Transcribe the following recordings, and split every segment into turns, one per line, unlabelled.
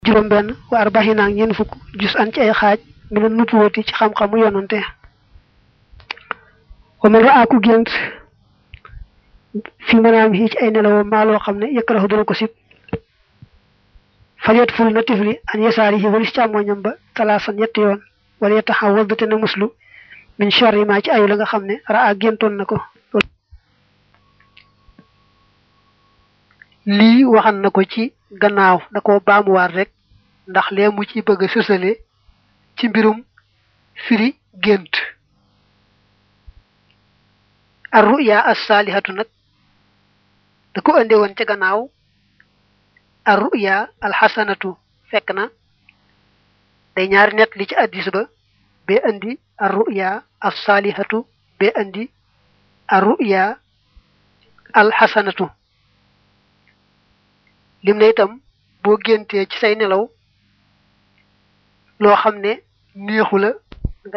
juróom benn wa arbaxina ak ñeent fukk jus an ci ay xaaj mi ne nubuwati ci xam-xamu yonante wa man raa ku gént fi manaam yi ci ay nelawoo maa loo xam ne yëkkaraxu dana ko sib fajeet ful na tifli an yesaari yi walis càmmoñam ba talaasan ñetti yoon wala yetta xaw wal te na muslu min sharri ma ci ayu la nga xam ne raa géntoon na ko lii waxan na ko ci gannaaw da ko baamuwaat rek ndax lee mu ci bëgg a sësale ci mbirum firi gént ar ruya as saalihatu nag da ko ande woon ca gannaaw ar ruya al xasanatu fekk na day ñaari nett li ci addis ba bee andi ar ruya as saalihatu bee andi ar ruya al xasanatu lim ne itam boo géntee ci say nelaw loo xam ne neexu la nga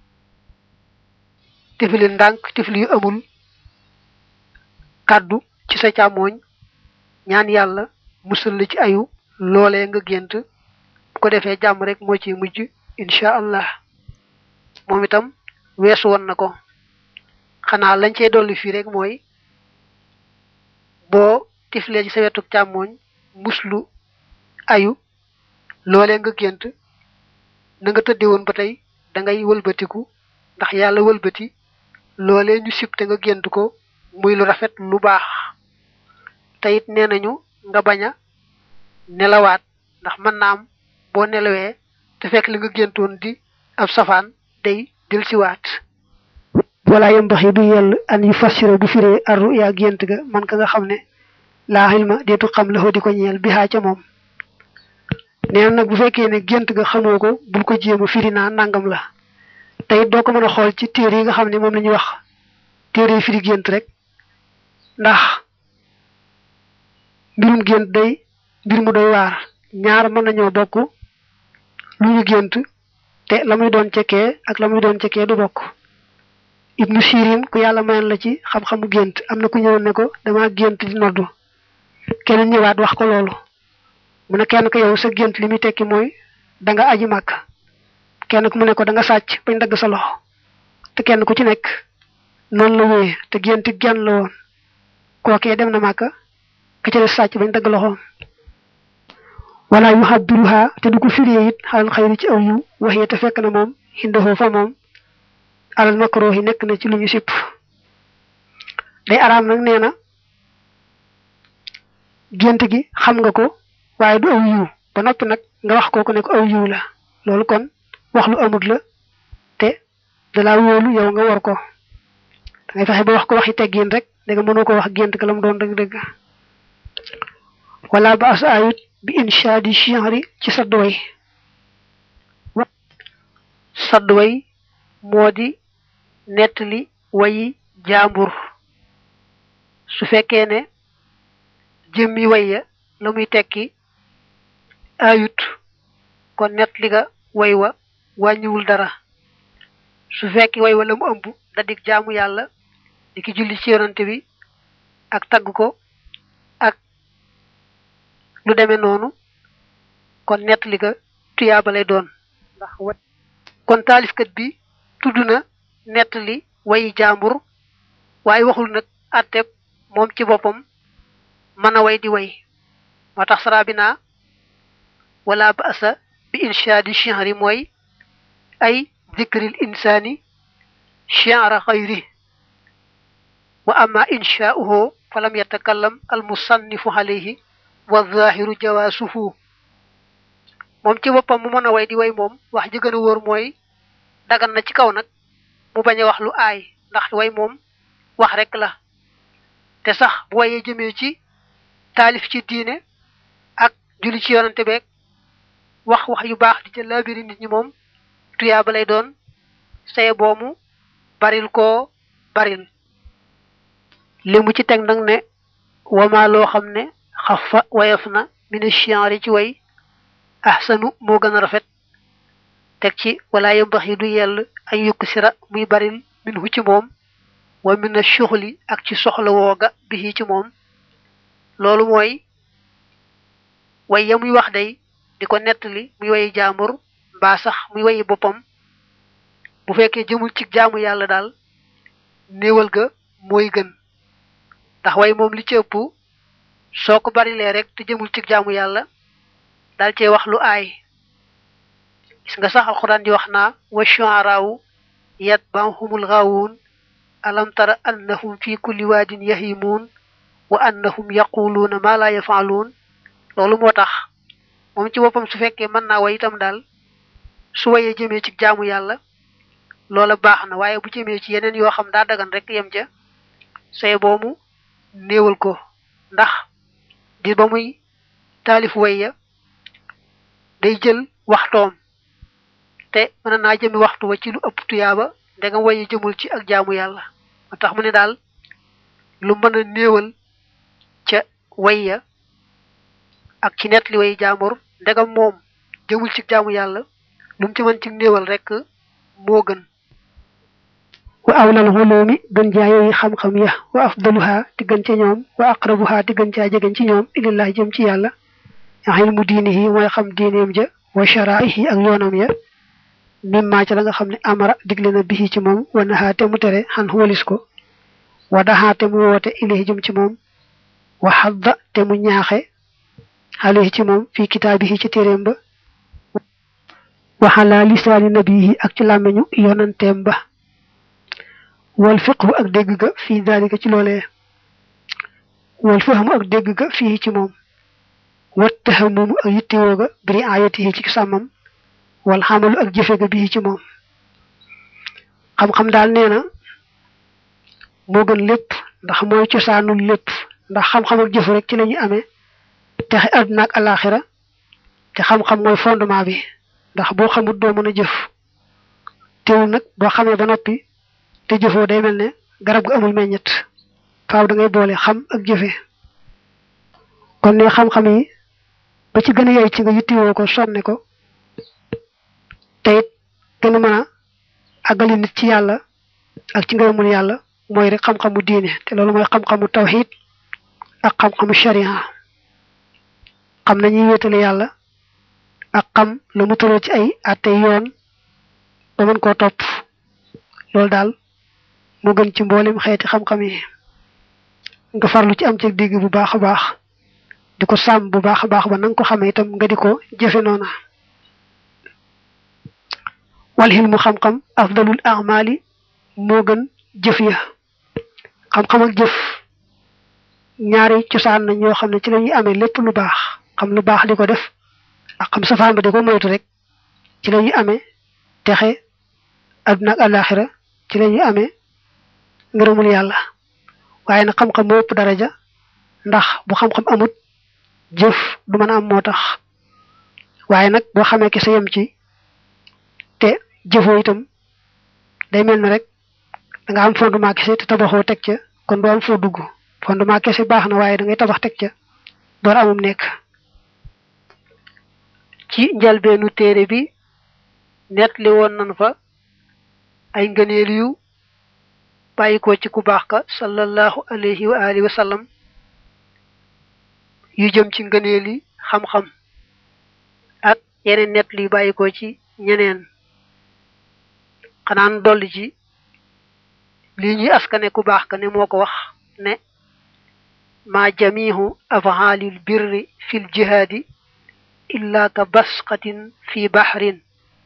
tifli ndànk tifli yu amul kàddu ci sa càmmooñ ñaan yàlla musal la ci ayu loolee nga gént bu ko defee jàmm rek moo ci mujj incha allah moom itam weesu woon na ko xanaa lañ cey dolli fii rek mooy boo tiflee ci sa wetu càmmooñ muslu ayu loolee nga gént na nga tëdde woon ba tey da ngay wëlbatiku ndax yàlla wëlbati loolee ñu sib te nga gént ko muy lu rafet lu baax te it nee nañu nga bañ a nelawaat ndax mën naa am boo nelawee te fekk li nga géntoon di ab safaan day del siwaat wala yambaxi du yell an yu fassira bu firee arru yaa gént ga man ka nga xam ne laa xilma deetu xam la di ko ñeel bi xaa ca moom nee nag bu fekkee ne gént ga xamoo ko bul ko jéem a firi naa nangam la te it doo ko mën a xool ci téere yi nga xam ne moom la ñuy wax téere yi firi gént rek ndax mbirum gént day mbir mu doy waar ñaar mën nañoo bokk lu ñu gént te la muy doon cekkee ak la muy doon cekkee du bokk ibnu sirin ku yàlla mayoon la ci xam-xamu gént am na ku ñëwoon ne ko dama gént di noddu keneen ñëwaat wax ko loolu mu ne kenn ko yow sa gént li muy tekki mooy da nga aji màkk kenn ku mu ne ko da nga sàcc bañ dagg sa loxo te kenn ku ci nekk noonu la wéyee te gént genn la woon kookee dem na màkk ka ca des sàcc bañ dagg loxoom wala yu xabbiruha te du ko firee it xalal xayri ci aw yu waxee te fekk na moom xindahoo fa moom alal makruhi nekk na ci lu ñu sipp day araam nag nee na gént gi xam nga ko waaye du aw yiw ba noppi nag nga wax kooku ne ko aw yiw la loolu kon wax lu amut la te dalaa wóolu yow nga war ko da ngay fexe ba wax ko waxi teggin rek da nga mënoo ko wax gént ka la mu doon dëgg-dëgg wala ba as ayut bi inshaadi shi'ri ci sadd way sadd way moo di nettali wayi jaambur su fekkee ne jëmmi way ya la muy tekki ayut kon nettali ga way wa wàññiwul dara su fekki way wa la mu ëmb da dig jaamu yàlla di ki julli ci yonante bi ak tagg ko ak lu demee noonu kon nettali ga tuyaaba lay doon ndax wa kon taalifkat bi tudd na nettali wayi jaambur waaye waxul nag àtteeb moom ci boppam mën a way di way moo tax sarabina wala ba'sa bi inshaadi shi'ri mooy ay zikril insaani shi'ra xayri wa amma inshaa'uhu falam yatakallam al musannifu alayhi wa zaahiru jawaasuhu moom ci boppam mu mën a way di way moom wax ji gën a wóor mooy dagan na ci kaw nag mu bañ a wax lu aay ndax way moom wax rek la te sax bu wayee jëmee ci taalif ci diine ak julli ci yonante beeg wax wax yu baax di ca laabiri nit ñi moom tuyaaba lay doon saye boomu baril koo baril li mu ci teg nag ne wama loo xam ne xafa wayaf na mina shi'ri ci way ahsanu moo gën a rafet teg ci wala yambax yi du yell ay yukk sira muy baril min hu ci moom wa min a shuxli ak ci soxla wooga bi ci moom loolu mooy way ya muy wax day di ko nettali muy wayi jaambur mbaa sax muy wayi boppam bu fekkee jëmul ci jaamu yàlla daal néewal ga mooy gën ndax way moom li ci ëpp soo ko barilee rek te jëmul ci jaamu yàlla daal cee wax lu aay gis nga sax alxuraan di wax naa wa shu'araawu yatba'uhumul ghaawuun alam tara annahum fi kulli waadin yahimuun wa annahum yaquluuna ma la yafaaluun loolu moo tax moom ci boppam su fekkee mën naa way itam daal su wayee jëmee ci jaamu yàlla loola baax na waaye bu jëmee ci yeneen yoo xam daa dagan rek yem ca say boomu néewal ko ndax di ba muy taalif way ya day jël waxtoom te mën naa jëmi waxtu wa ci lu ëpp tuyaaba ndegam waye jëmul ci ak jaamu yàlla moo tax mu ne daal lu mën a néewal ca way ya ak ci net li way jaambur ndegam moom jëmul ci jaamu yàlla lu mu ci mën ci néewal rek moo gën
wa awlal xuloomi gën jaa yooyu xam-xam ya wa afdaluha di gën ca ñoom wa aqrabuha di gën caa jegeñ ci ñoom ilillah jëm ci yàlla ilmu diinihi mooy xam diineem ja wa sharaihi ak yoonam ya mimma ca la nga xam ne amara digle na bihi ci moom wa nahaa te mu tere xan walis ko wa daxaa te mu woote ilayhi jëm ci moom wa xadda te mu ñaaxe alayhi ci moom fii kitaabihi ci téeréem ba wa xalaa lisaani nabihi ak ci làmmeñu yonanteem ba wal fiqhu ak dégg ga fii daalika ci loolee wal fahmu ak dégg ga fii ci moom wat tahamumu ak yittewoo ga biri ayatihi ci sàmmam wal xamalu ak jëfe ga bii ci moom xam-xam daal nee na moo gën lépp ndax mooy cosaanul lépp ndax xam-xam ak jëf rek ci la ñuy amee texe àdduna ak alaxira te xam-xam mooy fondement bi ndax boo xamut doo mën a jëf teewul nag boo xamee ba noppi te jëfoo day mel ne garab gu amul meññet faaw da ngay boole xam ak jëfe kon ne xam-xam yi ba ci gën a yey ci nga yittiwoo ko sonne ko te it gën a mën a àggali nit ci yàlla ak ci ngërëmul yàlla mooy rek xam-xamu diine te loolu mooy xam-xamu tawxid ak xam-xamu sharia xam nañuy wéetale yàlla ak xam la mu tëral ci ay àtte yoon ba mën koo topp loolu daal moo gën ci mboolem xeeti xam-xam yi nga farlu ci am ci digg bu baax a baax di ko sàmm bu baax a baax ba nanga ko xamee itam nga di ko jëfe noona wal xilmu xam-xam afdalul amali moo gën jëf ya xam-xam ak jëf ñaari cosaan nañ yoo xam ne ci la ñuy amee lépp lu baax xam lu baax di ko def ak xam safaan ba di ko moytu rek ci la ñuy amee texe adduna ak alaxira ci la ñuy amee ngërëmul yàlla waaye nag xam-xam moo ëpp daraja ndax bu xam-xam amut jëf du mën a am moo tax waaye nag boo xamee ki sa yem ci te jëfoo itam day mel ne rek da nga am fondement kese te tabaxoo teg ca kon doo am foo dugg fondement kese baax na waaye da ngay tabax teg ca door amum nekk
ci njalbeenu téere bi nettali woon nan fa ay ngëneel yu bàyyi ko ci ku baax ka sallallahu alayhi wa alihi wa sallam yu jëm ci ngëneel yi xam-xam ak yeneen nettali yu bàyyi ko ci ñeneen xanaan dolli ci lii ñuy askane ku baax ka ne moo ko wax ne ma jamihu afaalil birri fil jihaadi illa ka basqatin fi bahrin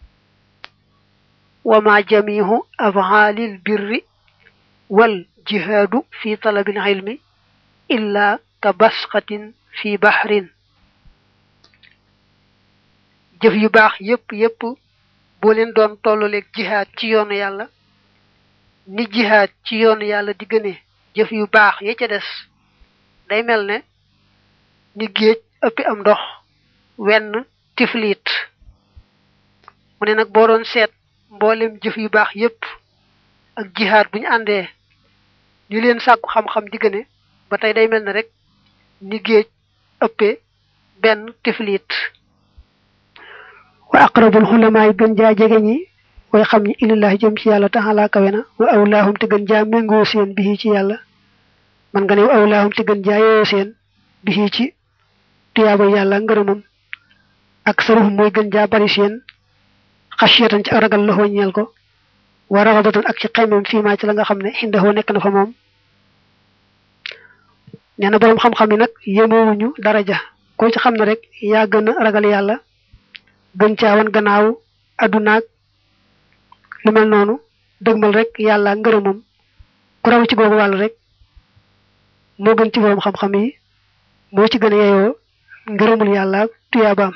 wa ma jamihu afaalil birri wal jihaadu fi talabil ilmi illa ka basqatin fi bahrin jëf yu baax yépp yépp boo leen doon tolluleeg jihaad ci yoonu yàlla ni jihaad ci yoonu yàlla di gëne jëf yu baax ya ca des day mel ne ni géej ëppi am ndox wenn tifliit mu ne nag boo doon seet mboolem jëf yu baax yépp ak jihaad bu ñu àndee ni leen sàkku xam-xam di gëne ba tey day mel ne rek ni géej ëppee benn tifliit
wa aqrabul xulamaay gën jaa jege ñi way xam ñi ilillahi jëm ci yàlla taxalaa kawe na wa awlaahum te gën jaa méngoo seen bi ci yàlla man nga ne wa awlaahum te gën jaa yooyo seen bi ci tuyaaba yàlla ngërëmam ak saruhum mooy gën jaa bari seen xasiyatan ci ak ragal la ñeel ko wa raxabatan ak ci xeymam fii maa ci la nga xam ne xindahoo nekk na fa moom nee na boroom xam-xam yi nag yémoowuñu daraja koo ci xam ne rek yaa gën a ragal yàlla gën caawan gannaaw addunaag lu mel noonu dëgmal rek yàlla ngërëmam ku raw ci googu wàll rek moo gën ci boroom xam-xam yi moo ci gën a yeyoo ngërëmul yàlla tuyaabaam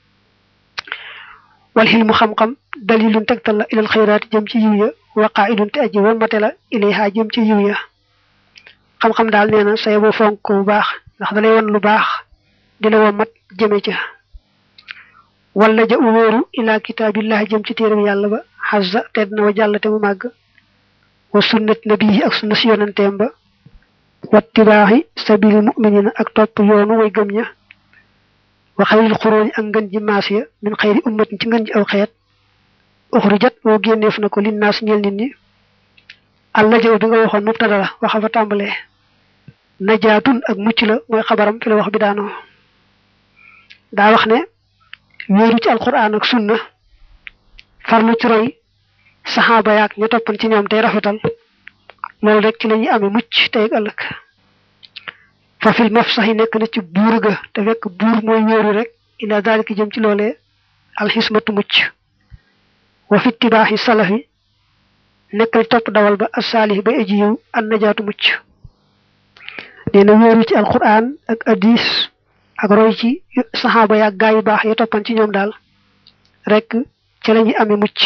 wal xilmu xam-xam dalilun tegtal la ilal xayraati jëm ci yiw ya waqaa idun te aji wamate la ilayha jëm ci yiw ya xam-xam daal nee na say boo fonk bu baax ndax dalay won lu baax di la womat jëme ca wala ja u wóoru ila kitaabillahi jëm ci téeram yàlla ba xazza tedd na wa jàll te mu màgg wa sunnat nabii ak sunna si yonanteem ba wattibaaxi sabili muminina ak topp yoonu way gëm ña wa xayril xuróoni ak ngën ji maas ya min xayri ummatin ci ngën ji aw xeet uxrijat moo génneef na ko linnaas ñeel nit ñi alla jaw bi nga waxoon mubtada la waxa fa tàmbalee najaatun ak mucc la mooy xabaram fi la wax bi daanoo daa wax ne wéeru ci alquran ak sunna farlu ci roy saxaaba yaak ña toppan ci ñoom tey rafetal loolu rek ci la ñuy amee mucc tey ak ëllëg fa fil maf sax yi nekk na ci buur ga te fekk buur mooy wéeru rek ila daalika jëm ci loolee alxismatu mucc wa fi tibaaxi salafi nekk na topp dawal ba asaalih bay aji yiw an najaatu mucc nee na wéeru ci alquran ak hadis ak roy ci saxaaba yaak gaa yu baax ya toppan ci ñoom daal rek ci la ñuy amee mucc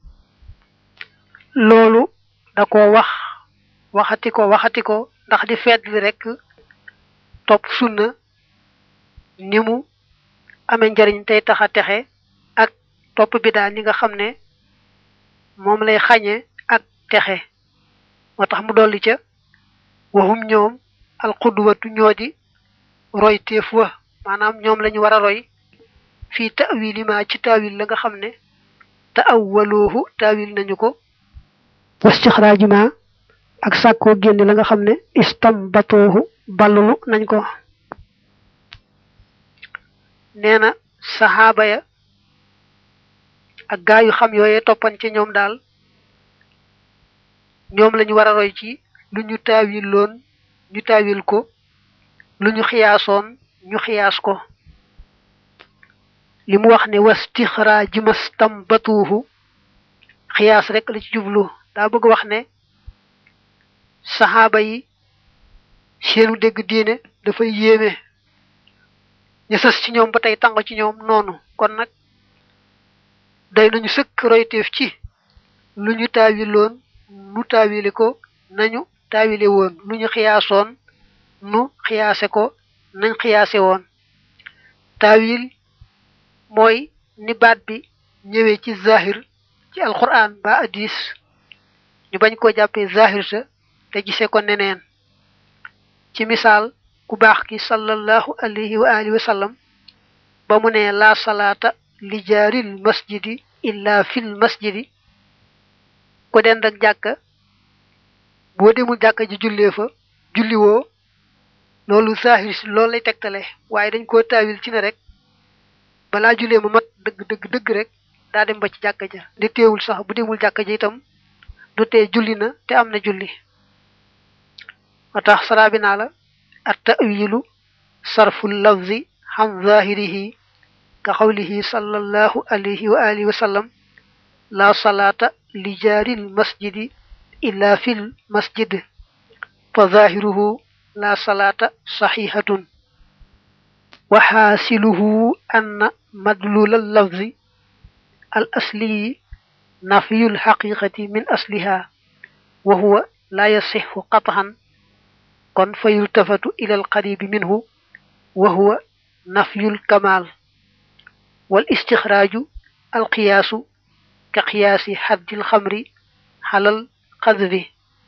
loolu da ko wax waxati ko waxati ko ndax di feetli rek topp sunna ni mu amee njariñ tey tax a texe ak topp bidaa ni nga xam ne moom lay xañe ak texe moo tax mu dolli ca waxum ñoom alxudwatu ñoo di roy téef wa maanaam ñoom lañu war a roy fii ta'wili ma ci taawil la nga xam ne ta'awwaluhu taawil nañu ko wastixraaji ma ak sàkkoo génne la nga xam ne istambatoohu ballulu nañ ko nee na saxaaba ya ak gaa yu xam yooyee toppan ci ñoom daal ñoom lañu war a roy ci lu ñu taawil loon ñu taawil ko lu ñu xiyaasoon ñu xiyaas ko li mu wax ne wastixraaji mastambatuuhu xiyaas rek la ci jublu daa bëgg wax ne saxaaba yi seenu dégg diine dafay yéeme ñu sës ci ñoom ba tey tàng ci ñoom noonu kon nag day nañu sëkk royteef ci lu ñu taawiloon nu taawile ko nañu taawile woon lu ñu xiyaasoon nu xiyaase ko nañ xiyaase woon taawil mooy ni baat bi ñëwee ci zahir ci alquran ba hadis ñu bañ koo jàppee zahir sa te gisee ko neneen ci misaal ku baax ki sallallahu alayhi wa alihi wa sallam ba mu ne laa salaata li jaaril masjidi illa fil masjidi ko dend ak jàkka boo demul jàkka ji jullee fa julliwoo loolu zahir si loolu lay tegtale waaye dañ koo taawil ci ne rek balaa jullee ma mat dëgg dëgg dëgg rek daa dem ba ci jàkka ja di teewul sax bu demul jàkka ja itam du tee julli na te am na julli moo tax saraa bi naa la at tawilu sarful lafzi xam zahirihi ka xawlihi sallallahu alayhi wa alihi wa sallam la salaata li jaaril masjidi illa fil masjid fa zahiruhu la salaata saxihatun wa xaasiluhu anna madlul al lafzi al asliyi nafyul xaqiqati min asliha wa huwa la yasixu qatxan kon fa yultafatu ila al qaribi minhu wa huwa nafyul kamal wal istixraaju al qiyaasu ka qiyaasi xaddil xamri xalal xadbi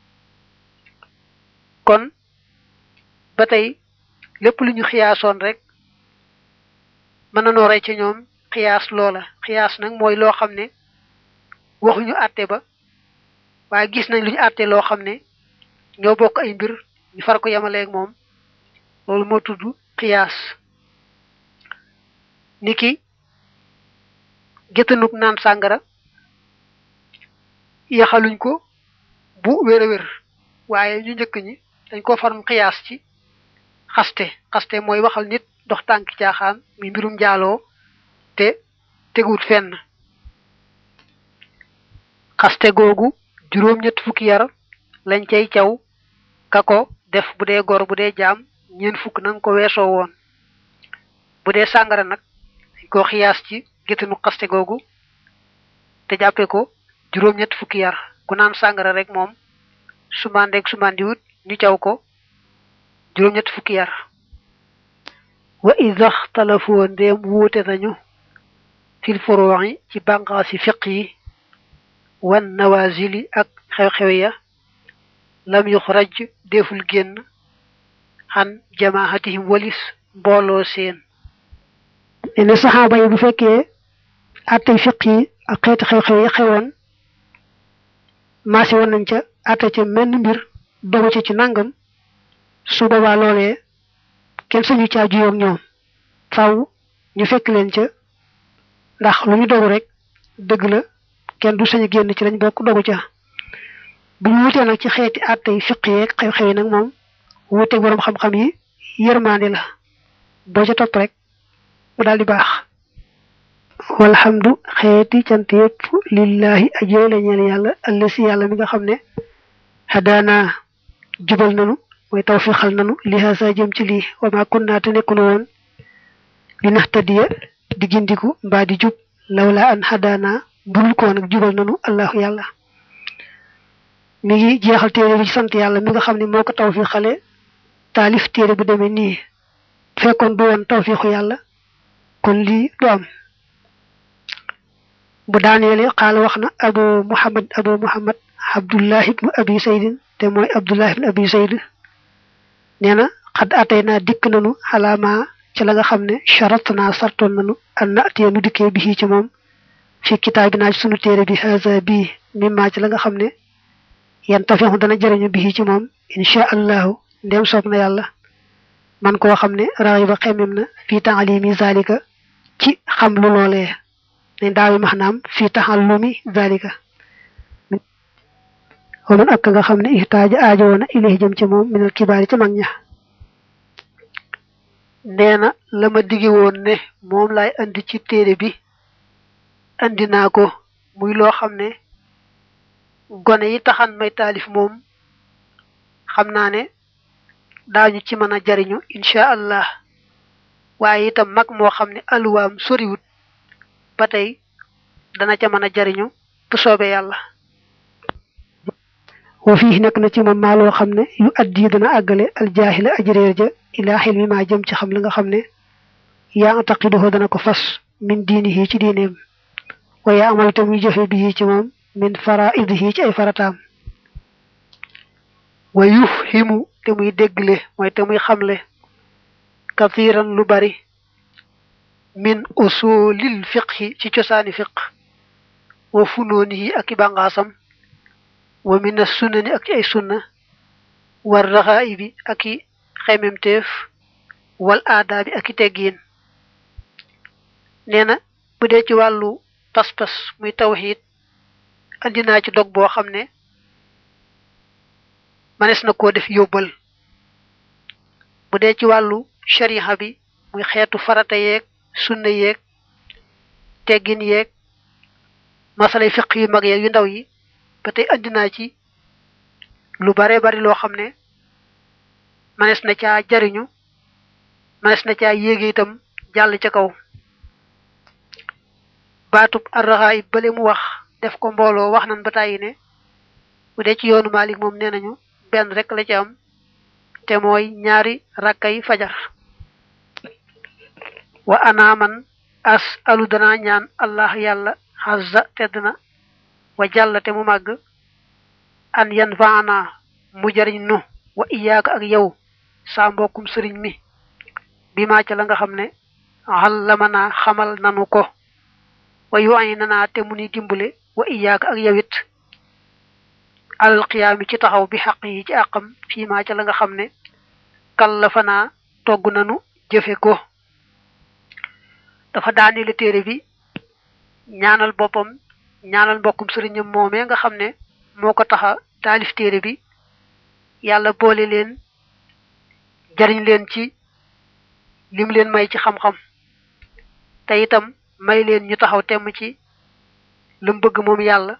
kon ba tey lépp lu ñu xiyaasoon rek mën na noo rey ci ñoom xiyaas loola xiyaas nag mooy loo xam ne waxuñu àtte ba waaye gis nañ lu ñu àtte loo xam ne ñoo bokk ay mbir ñu far ko yemaleeg moom loolu moo tudd xiyaas niki
géttanuk naan sàngara yaxaluñ ko bu wér a wér waaye ñu njëkk ñi dañ ko faram xiyaas ci xaste xaste mooy waxal nit dox tànk caaxaan mi mbirum njaaloo te teguwut fenn xaste googu juróom ñett fukki yar lañ cay caw ka ko def bu dee gor bu dee jaam ñeent fukk na nga ko weesoo woon bu dee sàngara nag dañ ko xiyaas ci géttanu xaste googu te jàppe ko juróom ñett fukki yar ku naan sàngara rek moom sumandeeg sumandiwut ñu caw ko juróom ñett fukki yar wa idax talafoo ndéem wuute nañu fil furu'i ci bànqaasi fiq yi wan nawazili ak xew-xew ya lam yuxraj deful génn xan jamaahatihim walis mbooloo seen
ne saxaaba yi bu fekkee attey fiq yi ak xeeti xew-xew yi xewoon maasi woon nañ ca atte ca menn mbir dogu ca ci nangam su boobaa loolee kenn sañu caa juyoog ñoom faw ñu fekk leen ca ndax lu ñu dogu rek dëgg la kenn du sañu génn ci lañ bokk dogu ca bu ñu wutee nag ci xeeti attey fiq yeeg xew-xew yi nag moom wuuteeg borom xam-xam yi yërmaande la boo ca topp rek mu daal di baax walhamdu xeeti cant yëpp lillahi ajee la ñeel yàlla allasi yàlla mi nga xam ne hadaana jubal nanu mooy tawfiixal nanu li haasa jëm ci lii wa ma kunna te nekkunu woon li nahtadiya di gindiku mbaa di jub lawla an hadaana burul ko nag jubal nanu allahu yàlla mi ngi jeexal téere bi ci sant yàlla mi nga xam ne moo ko tawfiixale taalif téere bu demee nii fekkoon du woon tawfiixu yàlla kon lii du am bu daaneele xaala wax na abu muhammad abu muhammad abdullah ibnu abi saydin te mooy abdullah ibnu abi sayd nee na xad atay naa dikk nanu xalaama ci la nga xam ne charat naa sartoon nanu an natee nu dikkee bi ci moom fi kitaabi naa ci sunu téere bi haza bii mimma ci la nga xam ne yan tafixu dana jëriñu bi ci moom insha allahu ndem soob na yàlla man koo xam ne raxiba xemem na fii taalimi zalika ci xam lu loolee ne daawi maxnaam fii taxallumi zalika waman ak nga xam ne ihtaaja aajo woona ilay jëm ci moom minal kibaari ci mag ña
nee na la ma digi woon ne moom laay andi ci téere bi andi naa ko muy loo xam ne gone yi taxan may taalif moom xam naa ne daañu ci mën a jariñu incha allah waaye itam mag moo xam ne aluwaam soriwut ba tey dana ca mën a jariñu bu soobee yàlla
wa fii nekk na ci moom maa loo xam ne yu addi dana àggale aljaahila ajréer ja ilaa xilmi maa jëm ci xam li nga xam ne yaa antaqiduhu dana ko fas min diinihi ci diineem wa yaa amal tam yu jëfe bii ci moom min faraidihi ci ay farataam
wa yufhimu te muy déggle mooy te muy xamle kathiran lu bari min usulil fiqhi ci cosaani fiq wa funoonihi ak i bàngaasam wa min as sunnani ak ci ay sunna war raxaa'ibi ak i xememteef wal aadaabi ak i teggiin nee na bu dee ci wàllu pas-pas muy tawxiid andi naa ci dog boo xam ne manes na koo def yóbbal bu dee ci wàllu shariha bi muy xeetu farata yeeg sunna yeeg teggin yeeg masalay fiq yu mag yeeg yu ndaw yi ba tey andi naa ci lu bare bari loo xam ne manes na caa jariñu manes na caa yéege itam jàll ca kaw baatub arraxaa yi bale mu wax def ko mbooloo wax nan ba tàyyi ne bu dee ci yoonu Maalik moom nee nañu benn rek la ci am te mooy ñaari rakkay fajar wa ana man as alu danaa ñaan allah yàlla xazza tedd na wa jàlla te mu màgg an yan faana mu jariñ nu wa iyaaka ak yow saa mbokkum sëriñ mi bi maa ca la nga xam ne xallamanaa xamal nanu ko wa yu ay nanaa te mu ni dimbale wa iyaaka ak yow it alal qiyaami ci taxaw bi xaq yi ci àqam fii maa ca la nga xam ne kallafanaa togg nanu jëfe ko dafa daanele téere bi ñaanal boppam ñaanal mbokkum sëriñam moomee nga xam ne moo ko taxa taalif téere bi yàlla boole leen jariñ leen ci lim leen may ci xam-xam te itam may leen ñu taxaw temm ci lam bëgg moom yàlla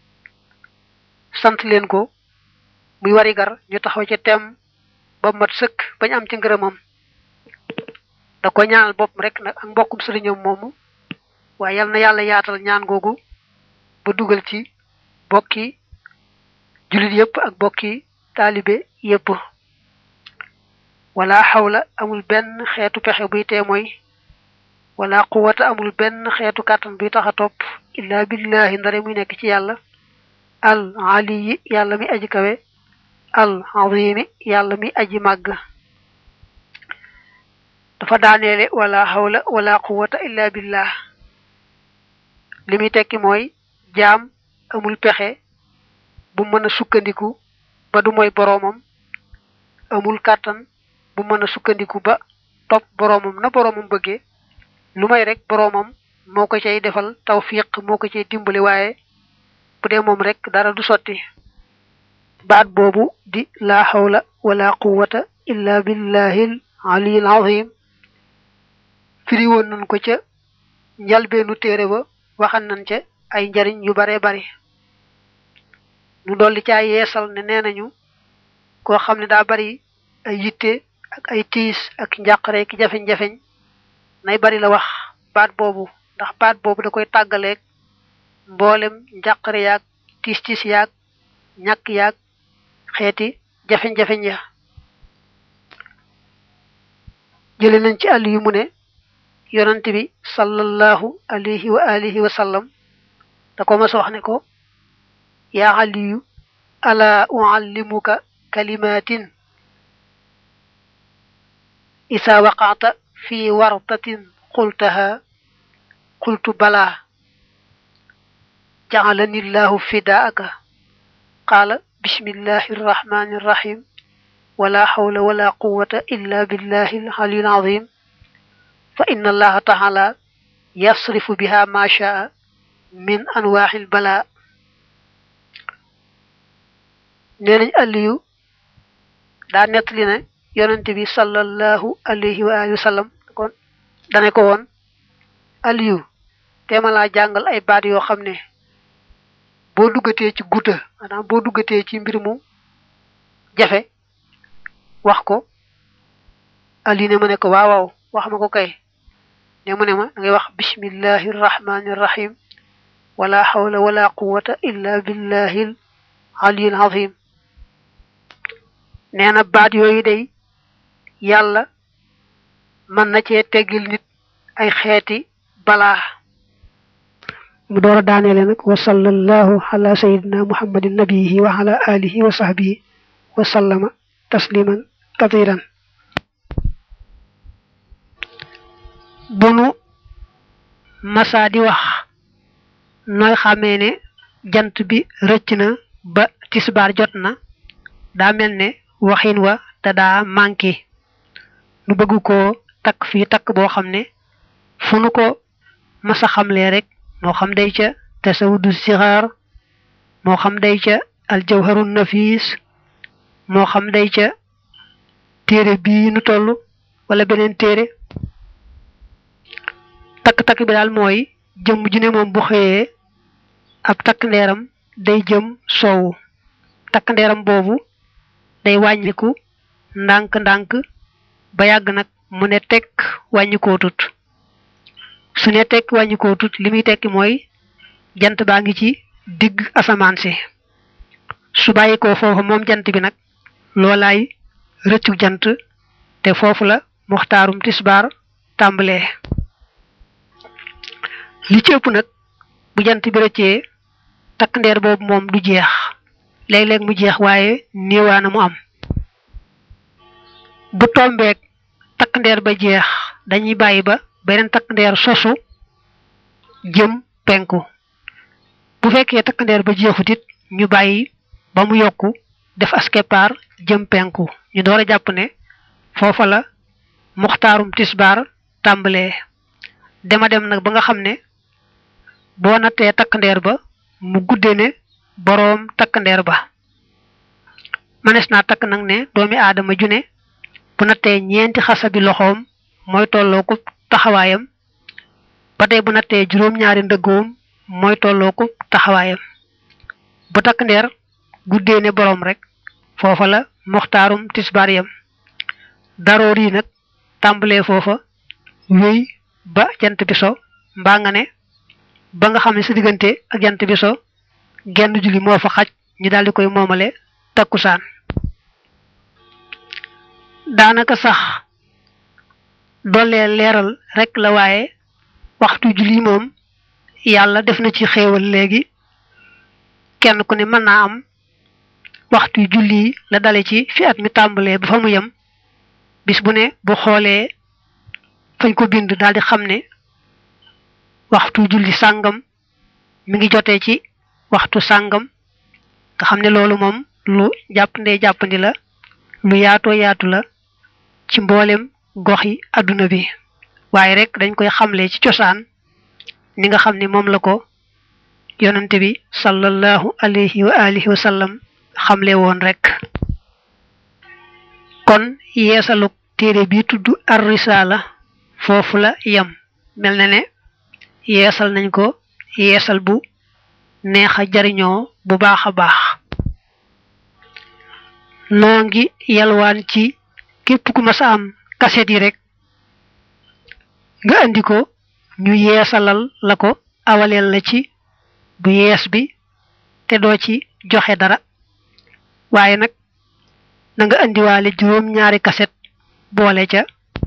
sant leen ko muy warigar ñu taxaw ca temm ba mat sëkk bañ am ci ngërëmam da ko ñaanal boppam rek nag ak mbokkum sëriñam moomu waaye yal na yàlla yaatal ñaan googu ba dugal ci bokki jullit yépp ak bokki taalibe yépp wala xawla amul benn xeetu pexe buy tee mooy wala quwata amul benn xeetu kàttan buy tax a topp illa billahi ndare muy nekk ci yàlla al aliyi yàlla mi aji kawe al azimi yàlla mi aji màgg dafa daaneele wala xawla wala quwata illa billah li muy tekki mooy jaam amul pexe bu mën a sukkandiku ba du mooy boroomam amul kàttan bu mën a sukkandiku ba topp boroomam na boroomam bëggee lu may rek boroomam moo ko cay defal tawfiq moo ko cay dimbali waaye bu dee moom rek dara du sotti baat boobu di laa xawla wala quwata illa billahil aliyil azim firi woon nañ ko ca njalbeenu téere ba waxan nañ ca ay njariñ yu bare bari nu dolli caa yeesal ne nee nañu koo xam ne daa bari ay yitte ak ay tiis ak njàqare ki jafeñ-jafeñ nay bari la wax baat boobu ndax baat boobu da koy tàggaleeg mboolem njàqare yaag tiis tiis yaag ñàkk yaag xeeti jafeñ-jafeñ ya jële nañ ci àll yu mu ne yonant bi sallallahu alayhi wa alihi wa sallam da ko mas wax ne ko yaa aliyu ala uallimuka kalimatin isa waqaata fi wartatin qultaha qultu bala jacalani llahu fidaaka qaala bismillahi arrahmani irrahim wala hawla wala quwata illa billahi alali alazim fa inna allaha taala yasrifu biha ma shaa min anwaaxil bala nee nañ aliyu daa nettali ne yonente bi sallallahu alayhi wa alihi wa sallam kon dane ko woon aliyu teema laa jàngal ay baat yoo xam ne boo duggatee ci guta maanaam boo duggatee ci mbir mu jafe wax ko aliyu ne ma ne ko waaw waaw wax ma ko kay ne mu ne ma da ngay wax bismillahi irrahmani irrahim wala hawla wala quwata illa billahi aliyil azim nee na baat yooyu day yàlla mën na cee teggil nit ay xeeti balaa
mu door a daaneele nag wa sallallahu ala sayidina muhammadin nabiyihi wa ala alihi wa sahbihi wa sallama tasliman kathiran bunu masa di wax nooy xamee ne jant bi rëcc na ba tisbaar jot na daa mel ne waxin wa te daa manqué nu bëgg ko takk fii takk boo xam ne fu nu ko masa xamlee rek moo xam day ca tasawudu sixaar moo xam day ca aljawharu nafis moo xam day ca téere bii nu toll wala beneen téere takk-takk bi daal mooy jëmm ju ne moom bu xëyee ab takk ndeeram day jëm soowu takk ndeeram boobu day wàññiku ndànk-ndànk ba yàgg nag mu ne tekk wàññikootut su ne tekk wàññikootut li muy tekki mooy jant baa ngi ci digg asamaan si su bàyyi ko foofu moom jant bi nag loolaay rëccu jant te foofu la muxtaarum tisbaar tàmbalee li ci ëpp nag bu jant bi rëccee takk ndeer boobu moom du jeex léeg-léeg mu jeex waaye néewaana mu am bu tombeek takk ndeer ba jeex dañuy bàyyi ba beneen takk ndeer sosu jëm penku bu fekkee takk ndeer ba jeexut it ñu bàyyi ba mu yokku def askepar jëm penku ñu door a jàpp ne foofa la muxtaarum tisbaar tàmbalee dema dem nag ba nga xam ne boo nattee takk ndeer ba mu gudde ne boroom takk ndeer ba mënees naa takk nag ne doomi aadama ju ne bu nattee ñeenti xasabi loxoom mooy tolloo ko taxawaayam ba tey bu nattee juróom-ñaari ndëggoom mooy tolloo ko taxawaayam bu takk ndeer guddee ne boroom rek foofa la moxtaarum tisbaar yam daroor yi nag tàmbalee foofa wéy ba jant bi so mbaa nga ne ba nga xam ne sa diggante ak jant bi so genn julli moo fa xaj ñu daldi koy moomale takkusaan daanaka sax dollee leeral rek la waaye waxtu julli moom yàlla def na ci xéewal léegi kenn ku ne mën naa am waxtu julli la dale ci fi at mi tàmbalee ba fa mu yem bis bu ne bu xoolee fañ ko bind daldi xam ne waxtu julli sàngam mi ngi jotee ci waxtu sàngam nga xam ne loolu moom lu jàppandee jàppandi la lu yaatoo yaatu la ci mboolem gox yi adduna bi waaye rek dañ koy xamle ci cosaan ni nga xam ne moom la ko yonante bi sallallahu alayhi wa alihi wa sallam xamle woon rek kon yeesaluk téere bi tudd ar risala foofu la yem mel na ne yeesal nañ ko yeesal bu neex a jariñoo bu baax a baax noo ngi yalwaan ci képp ku mas a am kaset yi rek nga andi ko ñu yeesalal la ko awaleel la ci bu yees bi te doo ci joxe dara waaye nag na nga andiwaale juróom ñaari kaset boole ca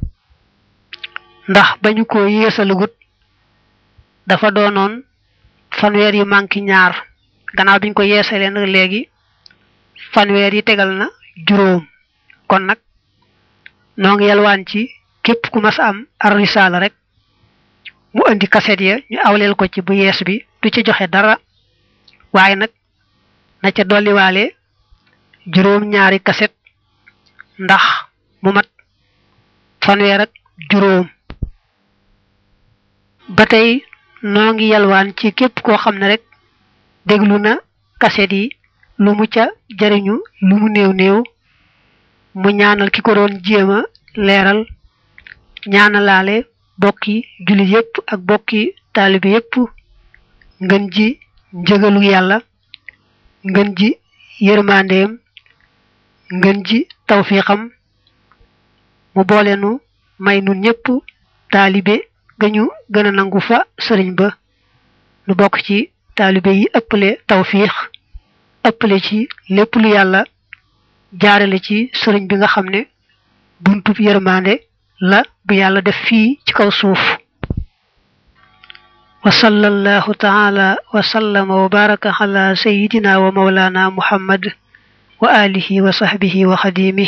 ndax bañu ko yeesalugut dafa doonoon fanweer yu manki ñaar gannaaw biñ ko yeesalee nag léegi fanweer yi tegal na juróom kon nag noo ngi yalwaan ci képp ku mas am ar risaala rek mu indi kaset ya ñu awleel ko ci bu yees bi du ci joxe dara waaye nag na ca dolliwaale juróom ñaari kaset ndax mu mat fanweer ak juróom ba tey noo ngi yalwaan ci képp koo xam ne rek déglu na kaset yi lu mu ca jariñu lu mu néew néew mu ñaanal ki ko doon jéema leeral ñaanalaale bokki jullit yépp ak bokki taalibe yépp ngën ji njëgalu yàlla ngën ji yërmandeem ngën ji tawfiixam mu boole nu may nun ñépp taalibe gañu gën a nangu fa sëriñ ba nu bokk ci taalibe yi ëppale tawfiix ëppale ci lépp lu yàlla jaarale ci sëriñ bi nga xam ne buntub yërmande la bu yàlla def fii ci kaw suuf wa sallallahu taala wa sallama wa baraka ala sayidina wa maulana muhammad wa alihi wa sahbihi wa xadimi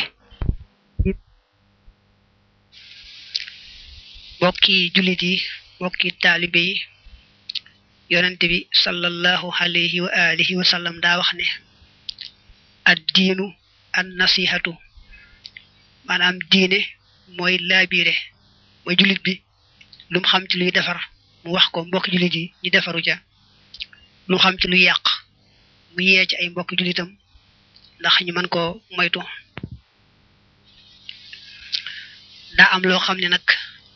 bokki jullit yi bokki taalibe yi yonente bi sallallahu alayhi wa alihi wa sallam daa wax ne ad diinu an nasihatu maanaam diine mooy laabiire mooy jullit bi lu mu xam ci luy defar mu wax ko mbokki jullit yi ñu defaru ca lu mu xam ci luy yàq mu yee ci ay mbokki jullitam ndax ñu mën koo moytu daa am loo xam ne nag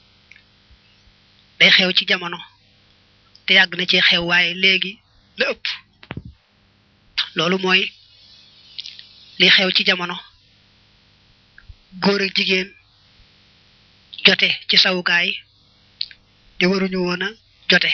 day xew ci jamono te yàgg na ci xew waaye léegi la ëpp loolu mooy li xew ci jamono góor ak jigéen jote ci sawukaay te waruñu woon a jote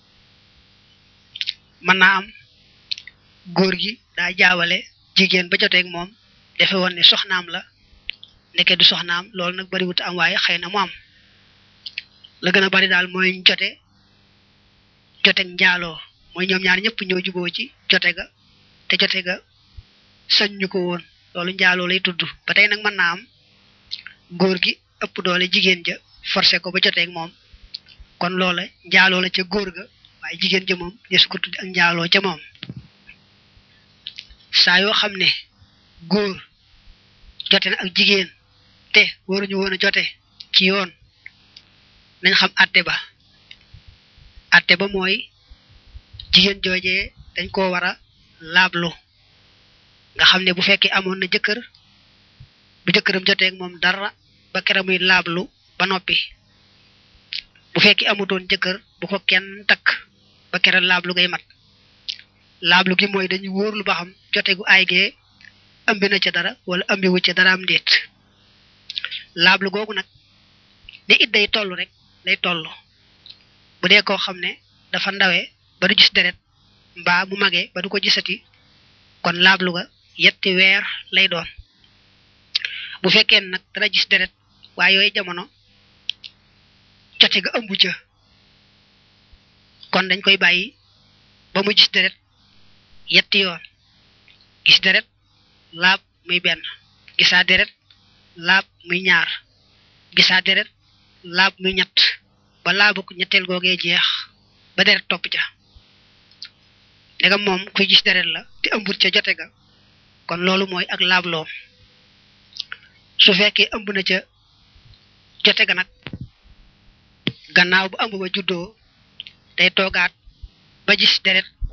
mën naa am góor gi daa jaawale jigéen ba joteeg moom defe woon ne soxnaam la ndeke du soxnaam loolu nag bariwut am waaye xëy na mu am la gën a bari daal mooy jote joteeg njaaloo mooy ñoom ñaar ñëpp ñoo juboo ci jote ga te jote ga sañ ñu ko woon loolu njaaloo lay tudd ba tey nag mën naa am góor gi ëpp doole jigéen ja forcé ko ba joteeg moom kon loola njaaloo la ca góor ga waaye jigéen ja moom desu ko tudd ak njaaloo ca moom saa yoo xam ne góor jote na ak jigéen te waruñu woon a jote ci yoon nañ xam àtte ba àtte ba mooy jigéen joojee dañ koo war a laablu nga xam ne bu fekkee amoon na jëkkër bu jëkkëram jotee ak moom dara ba kera muy laablu ba noppi bu fekkee amutoon jëkkër bu ko kenn takk ba kera laablu ngay mat laablu gi mooy dañuy wóorlu ba xam jote gu aay gee ëmbi na ca dara wala ëmbiwu ca dara am ndéet laablu googu nag ni it day toll rek day toll bu dee koo xam ne dafa ndawee ba du gis deret mbaa mu magee ba du ko gisati kon laablu ga yetti weer lay doon bu fekkee nag dara gis deret waaye yooyu jamono jote ga ëmbu ca kon dañ koy bàyyi ba mu gis deret yetti yoon gis deret laab muy benn gisaa deret laab muy ñaar gisaa deret laab muy ñett ba laabuk ñetteel googee jeex ba deret topp ca ndegam moom kuy gis deret la te ëmbut ca jote ga kon loolu mooy ak laabloom su fekkee ëmb na ca jote ga nag gannaaw bu ëmb ba juddoo day toogaat ba gis deret